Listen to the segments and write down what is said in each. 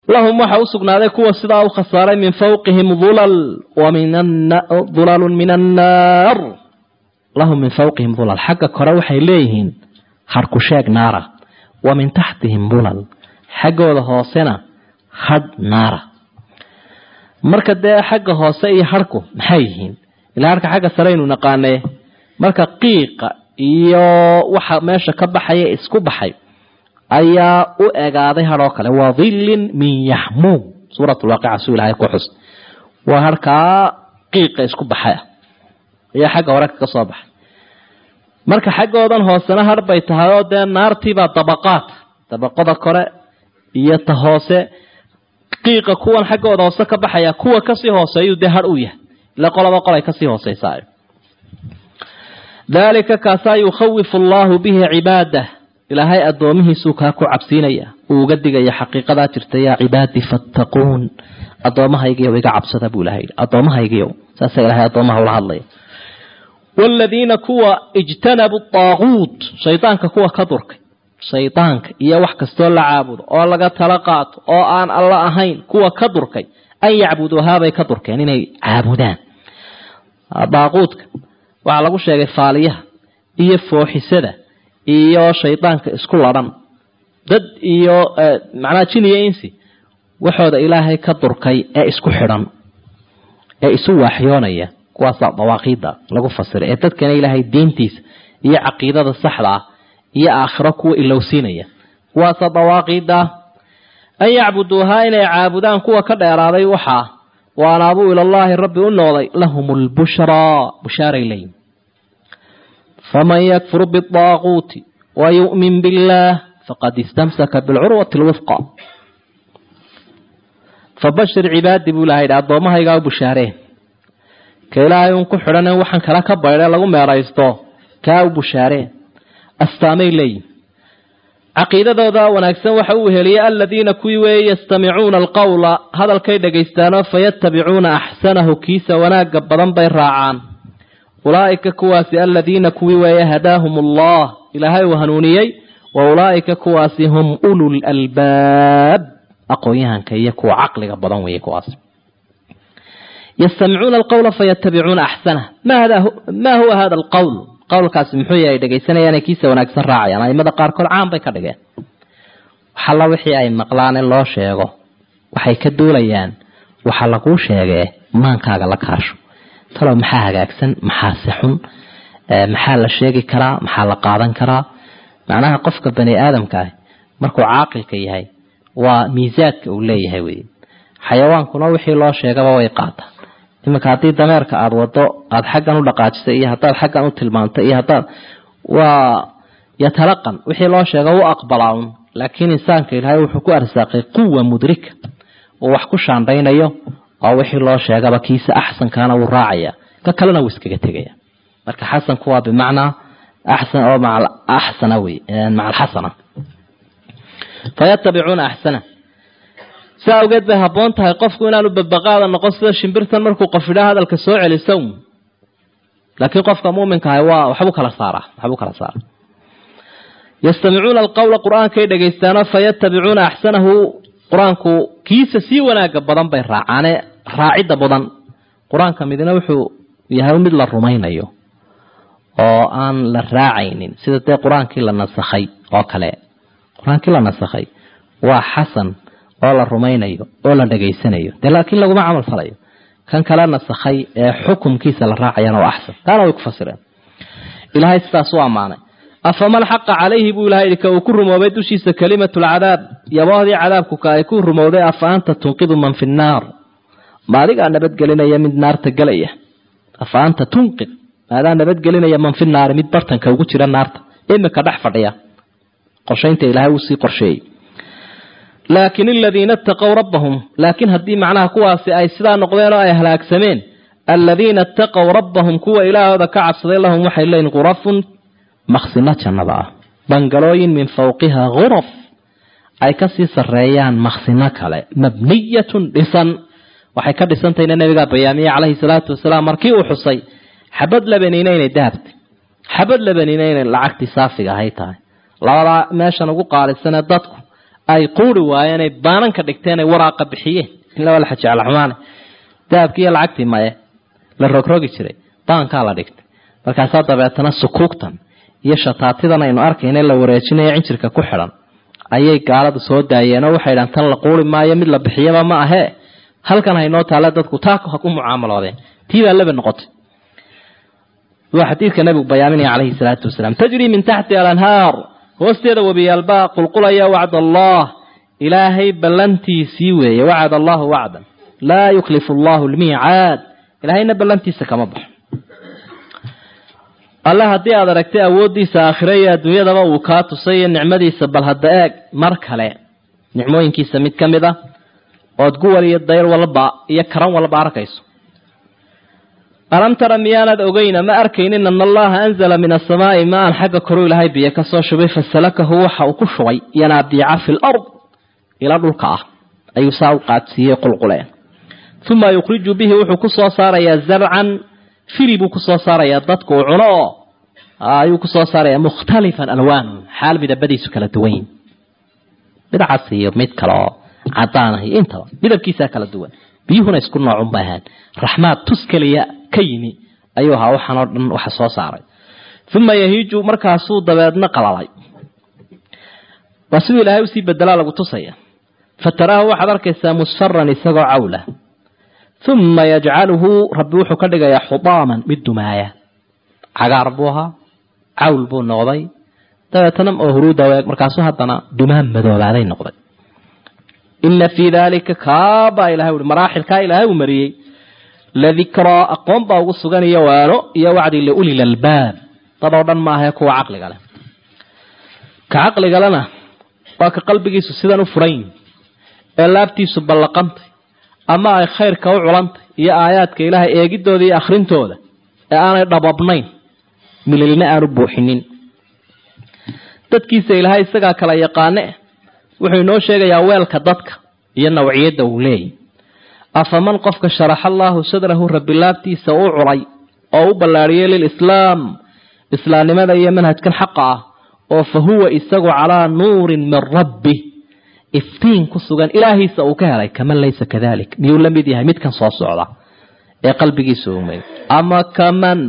lahum waxa u sugnaaday kuwa sidaa u khasaaray min fawqihim ulal dulalun min annaar lahum min fawqihim ulal xagga kore waxay leeyihiin hadhku sheeg naara wa min taxtihim ulal xaggooda hoosena hadh naara marka dee xagga hoose iyo hadhku maxay yihiin ilaa harka xagga sareynu naqaanee marka qiiqa iyo waxa meesha ka baxaya isku baxay ayaa u egaaday hadhoo kale waa dhillin min yaxmuum suurat lwaaqica suu ilahay ku xus waa harkaa qiiqa isku baxay ah ayaa xagga hore kaga soo baxay marka xaggoodan hoosena hadh bay tahay oo dee naartiibaa dabaqaad dabaqada kore iyo ta hoose qiiqa kuwan xaggooda hoose ka baxaya kuwa kasii hooseeyuu dee hadh u yahay ila qolaba qolay kasii hooseysaa daalika kaasaa yukhawifu allahu bihi cibaadah ilaahay addoomihiisuu kaa ku cabsiinaya uu uga digaya xaqiiqadaa jirta yaa cibaadii fattaquun addoommahaygiiyow iga cabsada buu ilahay addoommahaygiiyow saasa ilahay addoomaha ula hadlaya waaladiina kuwa ijtanabu daaquut shaydaanka kuwa ka durkay shaydaanka iyo wax kastoo la caabudo oo laga tala qaato oo aan alla ahayn kuwa ka durkay an yacbuduuhaabay ka durkeen inay caabudaan daaquudka waxaa lagu sheegay faaliyaha iyo fooxisada iyo shaydaanka isku ladhan dad iyo macnaha jin iyo insi waxooda ilaahay ka durkay ee isku xidhan ee isu waaxyoonaya kuwaasaa dawaaqiida lagu fasiray ee dadkana ilaahay diintiisa iyo caqiidada saxda ah iyo aakhiro kuwa ilowsiinaya kuwaasaa dawaaqiida an yacbuduuhaa inay caabudaan kuwa ka dheeraaday waxaa wa anaabuu ilallaahi rabbi u noqday lahum lbushraa bushaaray leeyihin faman yakfur biaaquuti wa yu'min billaah faqad istamsaka bilcurwati lwifqa fabashir cibaadi buu ilaha yidhi addoommahaygaa u bushaareen ka ilaahay uun ku xidhan waxaan kala ka baydhe lagu meeraysto kaa u bushaareen astaamay leeyihin caqiidadooda wanaagsan waxa uu heliyey aladiina kuwii weeye yastamicuuna alqowla hadalkay dhagaystaanoo fayatabicuuna axsanahu kiisa wanaaga badan bay raacaan ulaa'ika kuwaasi aladiina kuwii weeye hadaahum allah ilaahay uu hanuuniyey wa ulaa'ika kuwaasi hum ulul albaab aqoon-yahanka iyo kuwa caqliga badan weeye kuwaas yastamicuuna alqowla fayatabicuuna axsanah ma huwa hada alqowl qowlkaasi muxuu yahay dhegaysanayaan kiisa wanaagsan raacayaan aimada qaarkood caan bay ka dhigeen waxalla wixii ay maqlaan in loo sheego waxay ka duulayaan waxa laguu sheegee maankaaga la kaasho talow maxaa hagaagsan maxaa si xun maxaa la sheegi karaa maxaa la qaadan karaa macnaha qofka bani aadamka ah markuu caaqilka yahay waa miisaadka uu leeyahay wey xayawaankuna wixii loo sheegaba way qaataan iminka haddii dameerka aada wado aada xaggan u dhaqaajisay iyo haddaad xaggan u tilmaamtay iyo haddaad waa yatalaqan wixii loo sheega u aqbalaa un laakiin insaanka ilaahay wuxuu ku arsaaqay quwa mudrika uu wax ku shaandhaynayo oo wixii loo sheegaba kiisa axsankaana wuu raacaya ka kalena wuu iskaga tegaya marka xasanku waa bimacnaa axsan oo maca axsana wey maca alxasana fayatabicuuna axsana si awgeed bay habboon tahay qofku inaanu babaqaada noqon sida shimbirtan markuu qof idhaa hadalka soo celiso laakiin qofka muminka ahay waa waxbuu kala saaraa waxbuu kala saaraa yastamicuuna alqowla qur-aankay dhegaystaano fayatabicuuna axsanahu qur-aanku kiisa sii wanaaga badan bay raacaane raacidda badan qur-aanka midna wuxuu yahay mid la rumaynayo oo aan la raacaynin sida dee qur-aankii la nasakhay oo kale qur-aankii la nasakhay waa xasan oo la rumaynayo oo la dhegaysanayo dee laakiin laguma camal falayo kan kale nasakhay ee xukumkiisa la raacayana waa axsan taana way ku fasireen ilaahay sidaas u ammaanay afaman xaqa calayhi buu ilahay yidhi ka uu ku rumoobay dushiisa kalimatu lcadaab yaboohdii cadaabku ka ay ku rumowday afa anta tunqidu man fi nnaar ma adigaa nabadgelinaya mid naarta gelaya afa anta tunqid maadaa nabadgelinaya man fi naari mid bartanka ugu jira naarta imika dhex fadhiya qorshaynta ilaahay uu sii qorsheeyey laakin aladiina itaqow rabbahum laakiin haddii macnaha kuwaasi ay sidaa noqdeen oo ay halaagsameen aladiina itaqow rabbahum kuwa ilaahooda ka cabsaday lahum waxay leeyihin khurafun maksino jannada ah bangalooyin min fawqiha khuraf ay kasii sareeyaan maksino kale mabniyatun dhisan waxay ka dhisantahayna nabigaa bayaamiyey calayhi salaatu wasalaam markii uu xusay xabad labanina inay dahabtay xabad labanina inay lacagtii saafiga ahay tahay labadaa meeshan ugu qaalisanee dadku ay quuri waayeen ay baananka dhigteen ay waraaqa bixiyeen ila waa la xajecla xumaane dahabkii iyo lacagtii maye la rogrogi jiray baankaa la dhigtay markaasaa dabeetana sukuugtan iyo shataatidan aynu arkayna la wareejinayo cinjirka ku xidhan ayay gaaladu soo daayeen oo waxay dhahan tan la quuri maayo mid la bixiyaba ma ahee halkan haynoo taale dadku taa ha ku mucaamaloodeen tii baa laba noqotay waa xadiidka nabigu bayaaminaya calayhi salaatu wasalaam tajrii min taxti alanhaar hoosteeda webiyaalbaa qulqulaya wacd allah ilaahay ballantiisii weeye wacad allahu wacdan laa yuklifu allahu lmiicaad ilaahayna ballantiisa kama baxo alle haddii aad aragtay awooddiisa aakhire iyo adduunyadaba uu kaa tusay iyo nicmadiisa bal hadda eeg mar kale nicmooyinkiisa mid ka mid ah ood guwal iyo dayr walba iyo karan walba arkayso alam tara miyaanad ogeyna ma arkaynin ana allaha anzala min asamaai maan xagga koruu ilaahay biyo kasoo shubay fasalakahu waxa uu ku shubay yanaabiica fi lard ila dhulka ah ayuu saa u qaadsiiyey qulquleen uma yukhriju bihi wuxuu kusoo saarayaa zarcan fili buu kusoo saarayaa dadku uu cuno oo ayuu kusoo saarayaa mukhtalifan alwaanu xaal midabadiisu kala duwan mid cas iyo mid kale oo cadaan ah iyo intaba midabkiisaa kala duwan biyuhuna isku noocun ba ahaan raxmaad tus keliya ka yimi ayuu ahaa waxaan oo dhan waxa soo saaray uma yahiiju markaasuu dabeedna qalalay waa siduu ilaahay usii bedelaa lagu tusaya fataraahu waxaad arkaysaa musfaran isagoo cawla uma yajcaluhu rabbi wuxuu ka dhigayaa xudaaman mid dumaaya cagaar buu ahaa cawl buu noqday dabeetana oo huruuda markaasuu haddana dumaan madoobaaday noqday ina fii dalika kaabaa ilahay ui maraaxilkaa ilaahay uu mariyey ladikraa aqoon baa ugu sugan iyo waano iyo wacdi liulil albaab dad oo dhan maahae kuwa caqliga leh ka caqligalena waa ka qalbigiisu sidan u furan ee laabtiisu ballaqantay ama ay khayrka u culantay iyo aayaadka ilaahay eegidooda iyo akhrintooda ee aanay dhababnayn mililna aanu buuxinin dadkiisa ilaahay isagaa kala yaqaane wuxuu inoo sheegayaa weelka dadka iyo nawciyadda uu leeyahy afaman qofka sharaxa allaahu sadrahu rabbi laabtiisa u culay oo u ballaadhiyay lilislaam islaamnimada iyo manhajkan xaqa ah oo fa huwa isagu calaa nuurin min rabbi iftiin ku sugan ilaahiisa uu ka helay kaman laysa kadalik miyuu la mid yahay midkan soo socda ee qalbigiisa umay ama kaman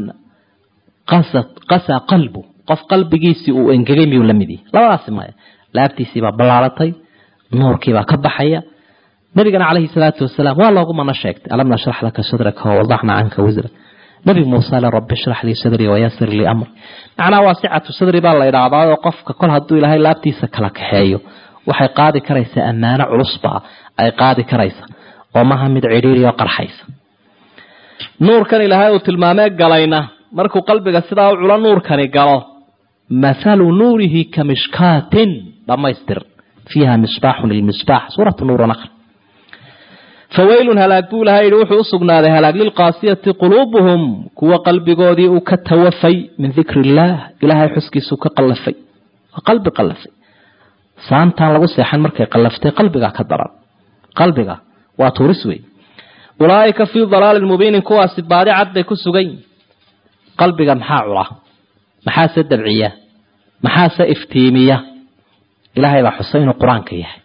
qasaa qalbu qof qalbigiisii uu engegay miyuu la mid yahay labadaasi maya laabtiisiibaa ballaaratay nuurkiibaa ka baxaya nabigana calayhi salaatu wasalaam waa loogu mana sheegtay alam nashrax laka sadraka wawadaxna canka wisra nabi muuse le rabbi shrax lii sadrii wayasir lii amri macnaha waasicatu sadri baa la idhaahdaa oo qofka kol hadduu ilaahay laabtiisa kala kaxeeyo waxay qaadi karaysaa ammaano culusbaa ay qaadi karaysa oo maha mid cidhiiri oo qarxaysa nuurkan ilaahay uu tilmaamee galayna markuu qalbiga sidaa u culo nuurkani galo mathalu nuurihi ka mishkaatin dhammaystir fiiha misbaaxun lilmisbaax suuratu nuur naqr fawaylun halaag buu ilahay yihi wuxuu usugnaaday halaag lilqaasiyati quluubuhum kuwa qalbigoodii uu ka tawafay min dikri illaah ilaahay xuskiisuu ka qallafay waa qalbi qallafay saantaan lagu seexan markay qallaftay qalbigaa ka daran qalbiga waa tuuris wey ulaaika fii dalaalin mubiinin kuwaasi baadi cad bay ku sugan qalbiga maxaa cula maxaase dabciya maxaase iftiimiya ilaahay baa xusay inuu qur-aanka yahay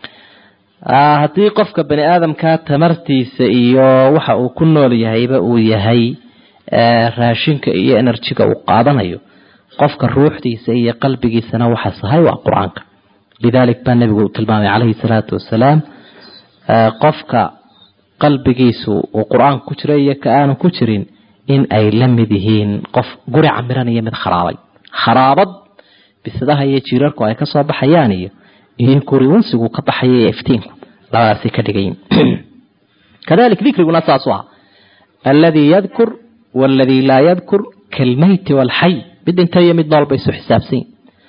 haddii qofka bani aadamkaa tamartiisa iyo waxa uu ku nool yahayba uu yahay raashinka iyo enerjiga uu qaadanayo qofka ruuxdiisa iyo qalbigiisana waxa sahay waa qur-aanka lidalik baa nebigu tilmaamay calayhi salaatu wasalaam qofka qalbigiisu uu qur-aanka ku jira iyo ka aanu ku jirin in ay la mid yihiin qof guri camiran iyo mid kharaabay kharaabad bisadaha iyo jiirarku ay kasoo baxayaan iyo iyo guri unsigu ka baxaya iyo iftiinku labadaasay ka dhigayin kadalik dikriguna saasu ah alladii yadkur waaladii laa yadkur kalmeyti waalxay mid dhinta iyo mid nool bay isu xisaabsanyin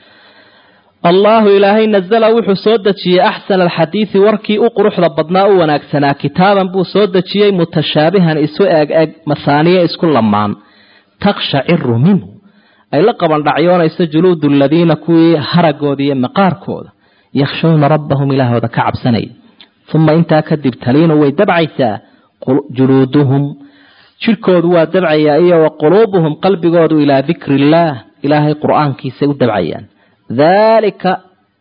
allahu ilaahay nazala wuxuu soo dejiyey axsana alxadiidi warkii u quruxda badnaa u wanaagsanaa kitaaban buu soo dejiyey mutashaabihan isu eeg eg mahaaniye isku lamaan takshaciru minhu ay la qabandhacyoonayso juluudu aladiina kuwii haragooda iyo maqaarkooda yakhshawna rabbahum ilaahooda ka cabsanaya uma intaa kadib taliinu way dabcaysaa juluuduhum jirkoodu waa dabcayaa iyo wa quluubuhum qalbigoodu ilaa dikri illaah ilaahay qur-aankiisay u dabcayaan daalika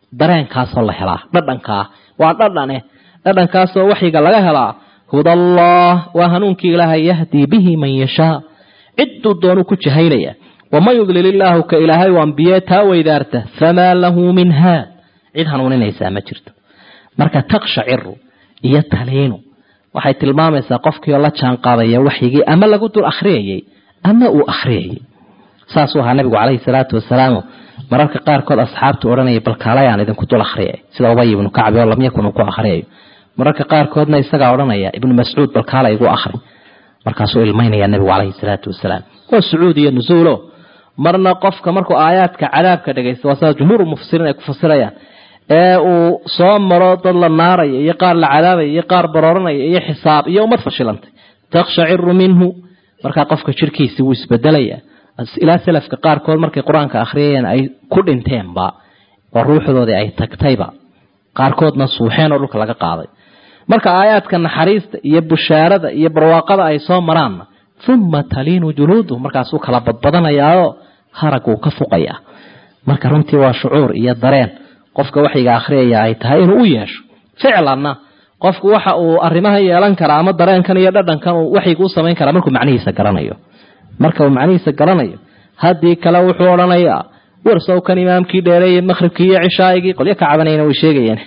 dareenkaasoo la helaa dhadhankaa waa dhadhane dhadhankaasoo waxyiga laga helaa hudallah waa hanuunkii ilaahay yahdii bihi man yashaa cidduu doonuu ku jahaynaya waman yudlil illaahu ka ilaahay u ambiye taa weydaarta famaa lahu min haad cid hanuuninaysaa ma jirto marka takshaciru iyo taliinu waxay tilmaamaysaa qofkii oo la jaan qaadaya waxyigii ama lagu dul akhriyayay ama uu akhriyayay saasuu ahaa nabigu calayhi salaatu wasalaam mararka qaarkood asxaabtu odhanaya balkaalayaan idinku dul akhriyay sida ubay ibnu kacbi oo lam yakun uu ku akhriyayo mararka qaarkoodna isagaa odhanaya ibnu mascuud balkaala igu akhri markaasuu ilmaynaya nabigu calayhi salaatu wasalaam waa sucuud iyo nusuulo marna qofka markuu aayaadka cadaabka dhegaysta waa sida jumhuur mufasiriin ay ku fasirayaan ee uu soo maro dad la naaraya iyo qaar la cadaabaya iyo qaar barooranaya iyo xisaab iyo ummad fashilantay takshaciru minhu markaa qofka jirkiisii wuu isbedelaya ilaa salafka qaarkood markay qur-aanka akhriyayeen ay ku dhinteenba oo ruuxdoodii ay tagtayba qaarkoodna suuxeen oo dhulka laga qaaday marka aayaadka naxariista iyo bushaarada iyo barwaaqada ay soo maraanna uma taliinu juluudu markaasuu kala badbadanayaao haraguu ka fuqaya marka runtii waa shucuur iyo dareen qofka waxyiga akhriyaya ay tahay inuu u yeesho ficlanna qofku waxa uu arrimahan yeelan karaa ama dareenkan iyo dhadhankan uu waxyiga u samayn karaa markuu macnihiisa garanayo marka uu macnihiisa garanayo haddii kale wuxuu odhanayaa warsowkan imaamkii dheereeyey maqhribkii iyo cishaaigii qolyo ka cabanayna way sheegayeen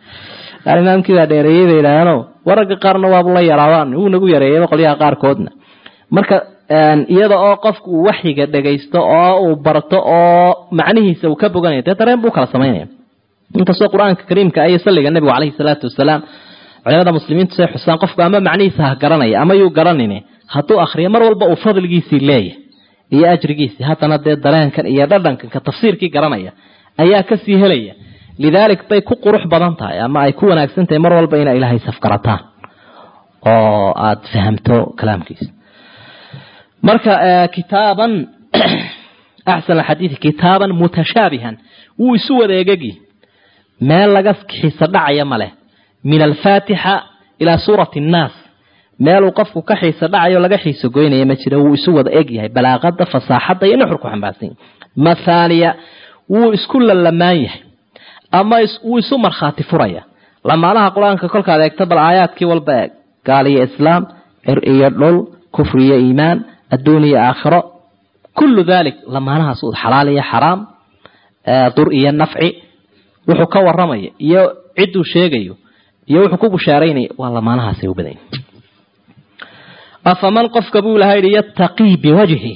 imaamkii baa dheereeyey bay yidhaahdeen waragga qaarna waabu la yaraabaan wuu nagu yareeyeyba qolyaha qaarkoodna marka iyada oo qofku uu waxyiga dhagaysto oo uu barto oo macnihiisa uu ka boganaya dee dareen buu kala samaynaya inkastoo qur-aanka kariimka iyo salliga nebigu caleyhi salaatu wasalaam culimada muslimiintu say xusaan qofku ama macnihiisa ha garanaya ama yuu garanine hadduu akhriyo mar walba uu fadligiisii leeyahay iyo ajrigiisii haddana dee dareenkan iyo dhadhankan ka tafsiirkii garanaya ayaa kasii helaya lidaalik bay ku qurux badan tahay ama ay ku wanaagsan tahay mar walba inay ilaahay safgarataan oo aada fahamto kalaamkiisa marka kitaaban axsan alxadiidi kitaaban mutashaabihan wuu isu wada egegi meel laga xiisa dhacaya ma leh min alfaatixa ilaa suurati annaas meeluu qofku ka xiisa dhacayo laga xiiso goynaya ma jira wuu isu wada eg yahay balaaqada fasaaxadda iyo nuxurku xambaarsan yahay mathaaniya wuu isku lalamaan yahay ama wuu isu markhaati furaya lamaanaha qur-aanka kolkaad eegto bal aayaadkii walba eeg gaal iyo islaam cir iyo dhul kufri iyo iimaan adduun iyo aakhiro kullu dalik lamaanahaas xalaal iyo xaraam dur iyo nafci wuxuu ka waramaya iyo cidduu sheegayo iyo wuxuu ku bushaaraynaya waa lamaanahaasay u badan afaman qofka buu ilaha yidhi yattaqii biwajhi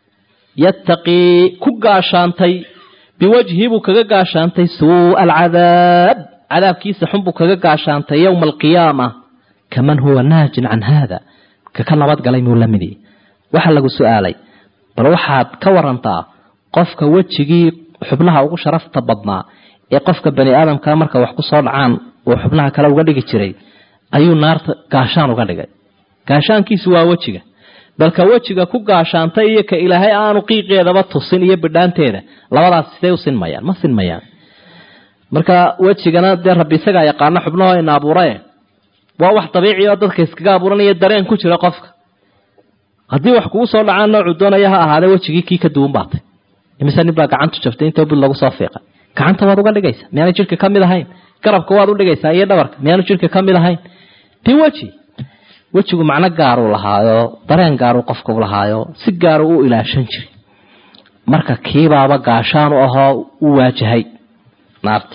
yattaqii ku gaashaantay biwajhi buu kaga gaashaantay suua alcadaab cadaabkiisa xun buu kaga gaashaantay yowma alqiyaama kaman huwa naajin can haada ka ka nabadgalay muu la midiyey waxaa lagu su-aalay bal waxaad ka warantaa qofka wejigii xubnaha ugu sharafta badnaa ee qofka bani aadamka marka wax ku soo dhacaan uu xubnaha kale uga dhigi jiray ayuu naarta gaashaan uga dhigay gaashaankiisu waa wejiga balka wejiga ku gaashaantay iyo ka ilaahay aanu qiiqeedaba tusin iyo bidhaanteeda labadaas siday u sinmayaan ma sinmayaan marka wejigana dee rabbi isagaa yaqaano xubnaho ina abuurae waa wax dabiici oo dadka iskaga abuuranaya dareen ku jira qofka haddii wax kugu soo dhacaan noocuu doonaya ha ahaade wejigii kii ka duwan baatay imise nin baa gacantu jabtay intoo bud lagu soo fiiqay gacanta waad uga dhigaysa miyaanu jirka ka mid ahayn garabka waad u dhigaysaa iyo dhabarka miyaanu jirka ka mid ahayn biweji wejigu macno gaaruu lahaayo dareen gaaruu qofka u lahaayo si gaaru u ilaashan jiray marka kiibaaba gaashaan u ahoo u waajahay naarti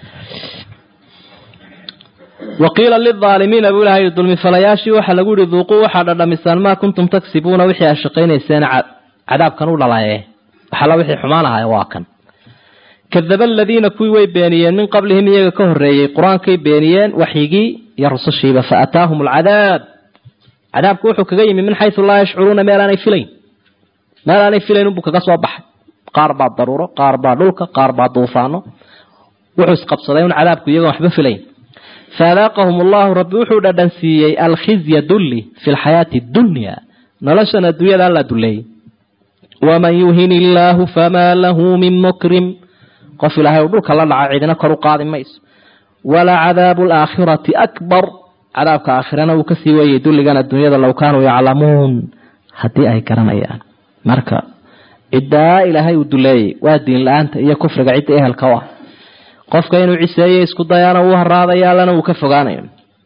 waqiila lilaalimiina buu ilaha yidhi dulmifalayaashii waxaa lagu yihi duuquu waxaad dhadhamisaan maa kuntum tagsibuuna wixii aad shaqaynayseen cadaabkan u dhalaye waxala wixii xumaan ahaya waa kan kadaba aladiina kuwii way beeniyeen min qablihim iyaga ka horreeyey qur-aankay beeniyeen waxyigii iyo rusushiiba fa ataahum alcadaab cadaabku wuxuu kaga yimi min xaysu laa yashcuruuna meel aanay filayn meel aanay filayn unbuu kaga soo baxay qaar baa daruuro qaar baa dhulka qaar baa duufaano wuxuu isqabsaday un cadaabku iyagoon waxba filayn faadaaqahum allahu rabbi wuxuu dhadhansiiyey alkhizya dulli fi lxayaati dunya noloshan adduunyada alla duleeyey waman yuhin illaahu famaa lahu min mukrim qof ilaahay u dhulka la dhaca cidina kor u qaadi mayso walaa cadaabu alaakhirati akbar cadaabka aakhirana wuu kasii weeyey dulligan adduunyada low kaanuu yaclamuun haddii ay garanayaan marka ciddaa ilaahay uu duleeyey waa diin la-aanta iyo kufriga cidda ehelka u ah qofka inuu ciseeyo isku dayaana wuu haraadaya allana wuu ka fogaanayo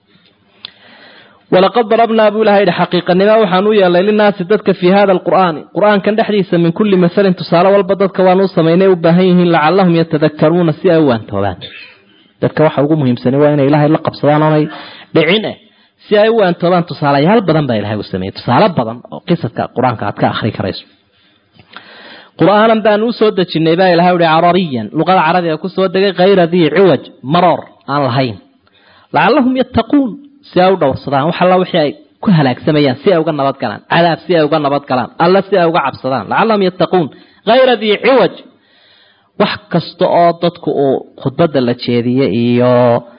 walaqad darabnaa buu ilaha yidhi xaqiiqanimo waxaan u yeelnay linaasi dadka fii hada alqur'aani qur'aankan dhexdiisa min kulli masalin tusaale walba dadka waan u samaynay u baahan yihiin lacallahum yatadakaruuna si ay u waantoobaan dadka waxa ugu muhiimsani waa inay ilaahay la qabsadaan oonay dhicin eh si ay u waantoobaan tusaalayaal badan baa ilahay u sameeyey tusaale badan oo qisadka qur-aanka aad ka akhri karayso qur'aanan baan u soo dejinay baa ilahay uhi carariyan luqada carabiga ku soo degay khayra dii ciwaj maroor aan lahayn lacallahum yattaquun si ay u dhowrsadaan wax alla wixii ay ku halaagsamayaan si ay uga nabad galaan cadaab si ay uga nabad galaan alla si ay uga cabsadaan lacallahum yattaquun khayra dii ciwaj wax kasta oo dadku uu khudbadda la jeediye iyo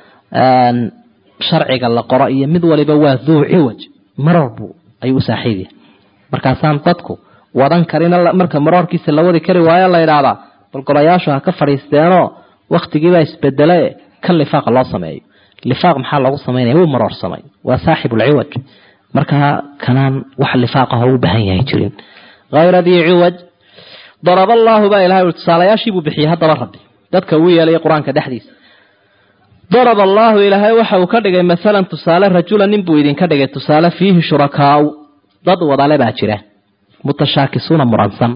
sharciga la qoro iyo mid waliba waa duu ciwaj maroor buu ayuu u saaxiib yahay markaasaan dadku wadan karin marka maroorkiisa la wadi kari waayo la yidhaahdaa bal golayaashu ha ka fadhiisteenoo wakhtigiibaa isbedele kan lifaaqa loo sameeyo lifaaq maxaa loogu samaynaya wuu maroor samay waa saaxibulciwaj markaa kanaan wax lifaaqaho u baahan yahay jirin hayra dii ciwaj daraba allaahu baa ilahay ui tusaalayaashiibuu bixiyey haddaba rabbi dadka uu yeelaya qur-aanka dhexdiisa daraba allaahu ilaahay waxa uu ka dhigay masalan tusaale rajula nin buu idinka dhigay tusaale fiihi shurakaau dad wadale baa jira mutashaakisuuna muransan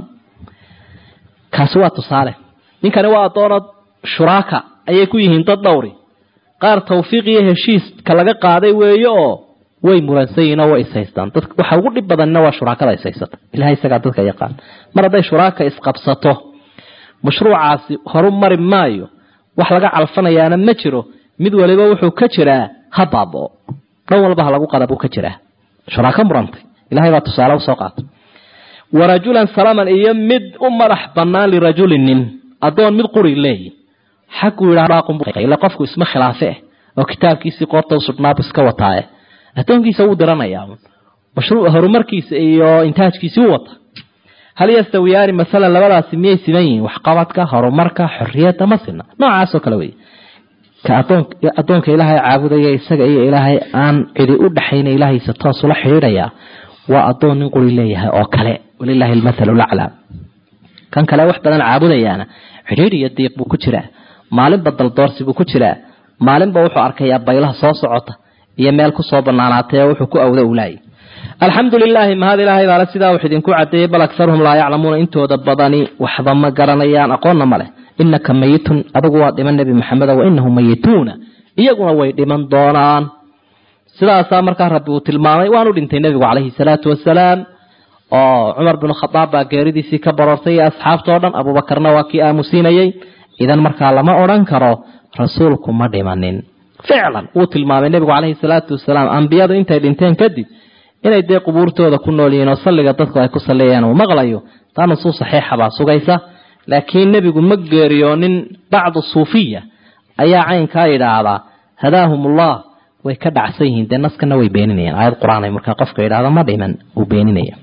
kaasi waa tusaale ninkani waa addoonad shuraaka ayay ku yihiin dad dhowri qaar tawfiiq iyo heshiiska laga qaaday weeye oo way muransan yihiin oo way ishaystaan dad waxa ugu dhib badanina waa shuraakada ishaysata ilahay isagaa dadka yaqaan mar hadday shuraaka isqabsato mashruucaasi horu mari maayo wax laga calfanayaana ma jiro mid waliba wuxuu ka jiraa ha baaboo dhan walba ha lagu qada buu ka jiraa shuraako murantay ilahay baa tusaale usoo qaatay warajulan salaman iyo mid u madax banaan lirajulin nin adoon mid quri leeyi xaguu yidhaila qofku isma khilaafe eh oo kitaabkiisii qoorta usudhnaabu iska wataaye addoonkiisa wuu diranayaa mashruuc horumarkiisa iyo intaajkiisii u wata hal yastawiyaani masalan labadaasi miyay siman yihiin waxqabadka horumarka xorriyadda ma sina noocaasoo kale wey ka addoonka ilaahay caabudaya isaga iyo ilaahay aan cidi u dhaxayna ilaahaysa toos ula xidhiidhaya waa addoon nin quri leeyahay oo kale walilaahi almathalu laclaa kan kale wax badan caabudayaana xidhiidh iyo diiq buu ku jiraa maalinba daldoorsi buu ku jiraa maalinba wuxuu arkayaa baylaha soo socota iyo meel kusoo banaanaatay oo wuxuu ku awda ulaayay alxamdu lilaahi mahad ilaahay baale sidaa wax idinku cadeeyey bal akharuhum laa yaclamuuna intooda badani waxba ma garanayaan aqoonna ma leh inaka mayitun adigu waa dhiman nebi maxameda wa inahum mayituuna iyaguna way dhiman doonaan sidaasaa markaa rabbi uu tilmaamay waanu dhintay nebigu calayhi salaatu wasalaam oo cumar binu khadaab baa geeridiisii ka baroortay iyo asxaabtao dhan abuubakarna waa kii aamusiinayey idan markaa lama odhan karo rasuulku ma dhimanin ficlan wuu tilmaamay nebigu calayhi salaatu wasalaam ambiyadu intay dhinteen kadib inay dee qubuurtooda ku nool yihiin oo salliga dadku ay ku salliyayaan uu maqlayo taa nusuus saxiixa baa sugaysa laakiin nebigu ma geeriyoonin bacdu suufiya ayaa caynkaa yidhaahdaa hadaahumullah way ka dhacsan yihiin dee naskana way beeninayaan aayad qur-aan ay markaa qofka yidhahda ma dhiman uu beeninaya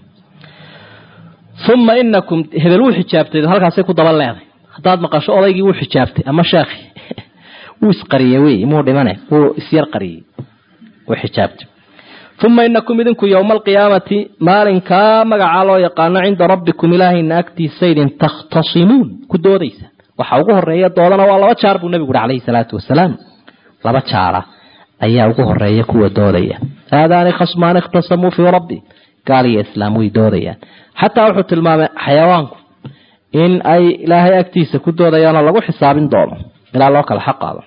uma inakum hebel wuu xijaabtay halkaasay ku daba leeday haddaad maqasho odaygii wuu xijaabtay ama sheekhi wuu isqariyey wey muu dhimane wuu isyar qariyey wuu xijaabtay uma inakum idinku yowma alqiyaamati maalinkaa magacaa loo yaqaano cinda rabbikum ilaahayna agtiisaydin takhtasimuun ku doodaysa waxa ugu horeeya doodana waa laba jaar buu nebigu uhi calayhi salaatu wasalaam laba jaara ayaa ugu horeeya kuwa doodaya haadaani khasmaani ikhtasamuu fii rabbi gaal iyo islaam way doodayaan xataa wuxuu tilmaamay xayawaanku in ay ilaahay agtiisa ku doodayaanoo lagu xisaabin doono ilaa loo kala xaqaado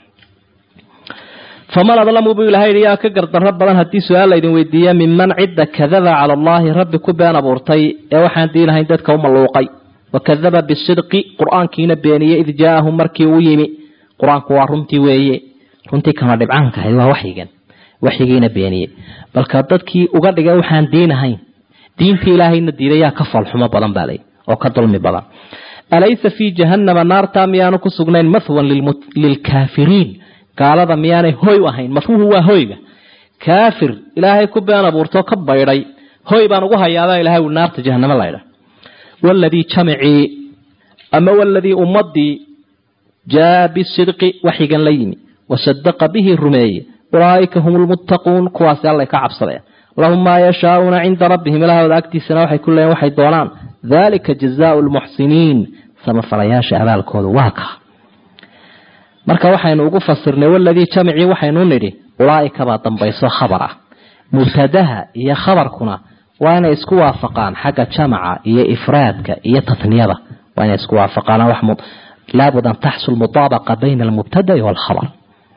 faman adlamu buu ilahay yidhi yaa ka gardarro badan haddii su-aal laydin weydiiya minman cidda kadaba cala allaahi rabbi ku been abuurtay ee waxaan diinahayn dadka u malluuqay wa kadaba bisidqi qur-aankiina beeniyey id jaaahum markii uu yimi qur-aanku waa runtii weeye runtii kama dhibcaanka ahayd waa waxyigan waxyigiina beeniyey balka dadkii uga dhigay waxaan diinahayn diintii ilaahayna diiday yaa ka foolxumo badan baa lay oo ka dulmi badan alaysa fii jahannama naartaa miyaanu ku sugnayn mathwan lilkaafiriin gaalada miyaanay hoy u ahayn mafhuuhu waa hoyga kaafir ilaahay ku been abuurtoo ka baydhay hoy baan ugu hayaabaa ilahay ui naarta jahanamo laydha waladii jamicii ama waladii ummadii jaa bisidqi waxyigan la yimi wasadaqa bihi rumeeye ulaaika hum lmuttaquun kuwaasi allay ka cabsadeen lahum maa yashaauuna cinda rabbihim ilaahooda agtiisana waxay ku leeyiin waxay doonaan dalika jazaau lmuxsiniin samafalayaasha abaalkooda waa ka marka waxaynu ugu fasirnay waladii jamicii waxaynu nidhi ulaaika baa dambayso khabar ah mubtadaha iyo khabarkuna waa inay isku waafaqaan xagga jamaca iyo ifraadka iyo tatniyada waa inay isku waafaqaan laabud an taxsul mutaabaqa bayna almubtada'i waalkhabar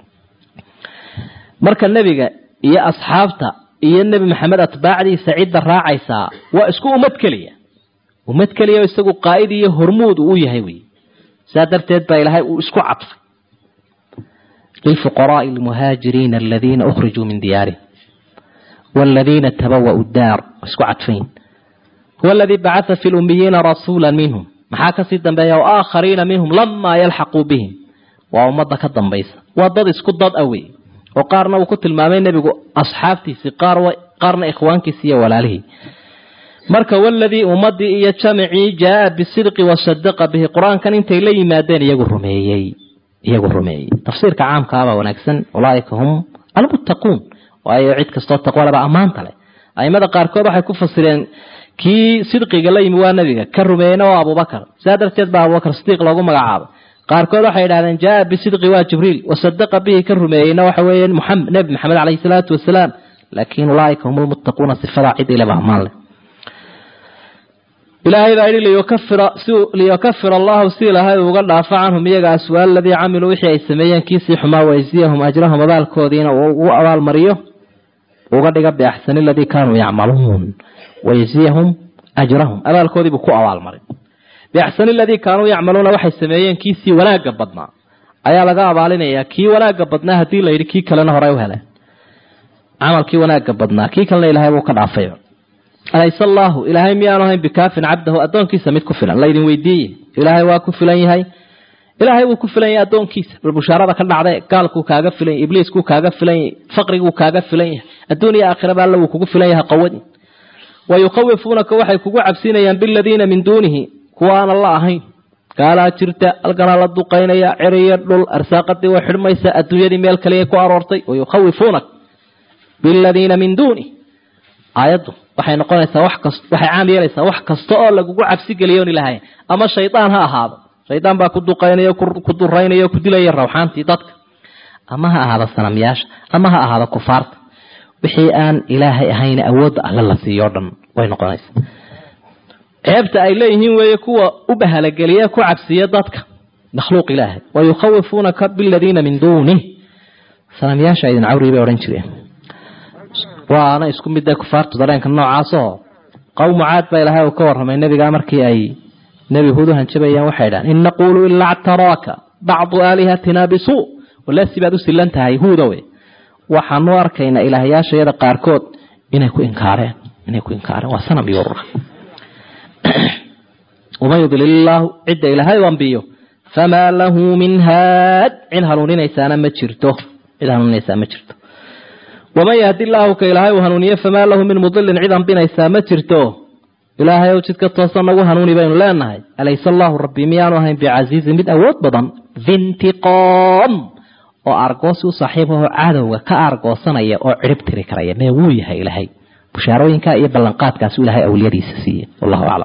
marka nebiga iyo asxaabta iyo nebi maxamed atbaacdiisa cidda raacaysaa waa isku ummad keliya ummad keliya isagu qaa'id iyo hormuud uu yahay wey saa darteed baa ilaahay uu isku cadfay lilfuqaraai almuhaajiriina aladiina ukhrijuu min diyaarihim والذين تبوأوا الدار اسكو عطفين هو الذي بعث في الأميين رسولا منهم محاكا سيدا بيا وآخرين منهم لما يلحقوا بهم وأمضى كالضنبيس وضد اسكو ضد أوي وقارنا وكت المامين نبي أصحابتي سقار وقارنا إخوانك سيا ولا له marka waladii ummadii iyo jamicii jaa bisidqi wasadaqa bihi qur-aankan intay la yimaadeen iyagu rumeeyey iyagu rumeeyey tafsiirka caamkaabaa wanaagsan ulaaika hum almuttaquun waayo cid kastoo taqwalaba ammaanta leh aimada qaarkood waxay ku fasireen kii sidqiga la yimi waa nebiga ka rumeeyeyna waa abubakar saa darteed baa abubakar sidiiq loogu magacaabay qaarkood waxay idhahdeen jaa bisidqi waa jibriil wasadaqa bihi ka rumeeyeyna waxa weeye nebi maxamed caleyhi salaatu wasalaam laakiin ulaaika hum lmuttaquuna sifadaa cid ileba ammaan leh ilaahay baa yidhi liyukafir allahu si ilaahay uga dhaafo canhum iyaga aswaa aladii camiluu wixii ay sameeyeen kiisii xumaa waysiyahum ajrahum abaalkoodiina uu ugu abaalmariyo uga dhiga biaxsani aladii kaanuu yacmaluun waysiyahum ajrahum abaalkoodiibuu ku abaalmarin biaxsani aladii kaanuu yacmaluuna waxay sameeyeen kiisii wanaagga badnaa ayaa laga abaalinayaa kii wanaagga badnaa haddii la yidhi kii kalena horey u heleen camalkii wanaagga badnaa kii kalena ilahay buu ka dhaafay alayse allaahu ilaahay miyaanu ahayn bikaafin cabdahu addoonkiisa mid ku filan laydin weydiiye ilaahay waa ku filan yahay ilaahay wuu ku filan yahay addoonkiisa bal bushaarada ka dhacda gaalkuu kaaga filan yahy ibliiskuu kaaga filan yahay faqriguu kaaga filan yahay adduun iyo aakhiraba alla wuu kugu filan yahay qawadi wa yukhawifuunaka waxay kugu cabsinayaan biladiina min duunihi kuwa aan alla ahayn gaalaa jirta halkanaa la duqaynaya ceriyo dhul arsaaqadii way xidhmaysa adduunyadii meel kaliya ku aroortay wa yukhawifuunak biladiina min duunih aayaddu waxay noqonaysaa wax kast waxay caam yeelaysaa wax kasta oo lagugu cabsi geliyo on ilahay ama shaydaan ha ahaado shaydaan baa ku duqaynaya ku duraynaya ku dilaya rawxaantii dadka ama ha ahaado sanamyaasha ama ha ahaado kufaarta wixii aan ilaahay ahayn awoodda alle la siiyo o dhan way noqonaysaa ceebta ay leeyihiin weeye kuwa u bahalageliya ku cabsiya dadka makhluuq ilaahay wa yukhawifuunaka biladiina min duunih sanamyaasha idin cawri bay odhan jireen waana isku mid kufaartu dareenka noocaasoo qowmu caad baa ilaahay uu ka warramay nebigaa markii ay nebi huud u hanjabayaan waxay dhahan in naquulu ilaa ctaraaka bacdu aalihatina bisuu walesi baad u silan tahay huudowe waxaanu arkaynaa ilaahyaashayada qaarkood inay ku inkaareen inay ku inkaareen waa sanam iyo urura waman yudlil illaahu cidda ilaahay u ambiyo famaa lahu min haad cid hanuuninaysaana ma jirto cid hanuuninaysaa ma jirto waman yahdi illaahu ka ilaahay uu hanuuniye famaa lahu min mudilin cid ambinaysaa ma jirto ilaahay ow jidka toosan nagu hanuuni baynu leenahay alayse allaahu rabbi miyaanu ahayn bicasiizin mid awood badan vintiqoom oo argoosi u saaxiib ahoo cadowga ka argoosanaya oo cirib tiri karaya mee wuu yahay ilaahay bushaarooyinka iyo ballanqaadkaasuu ilahay awliyadiisa siiye wallahu aclam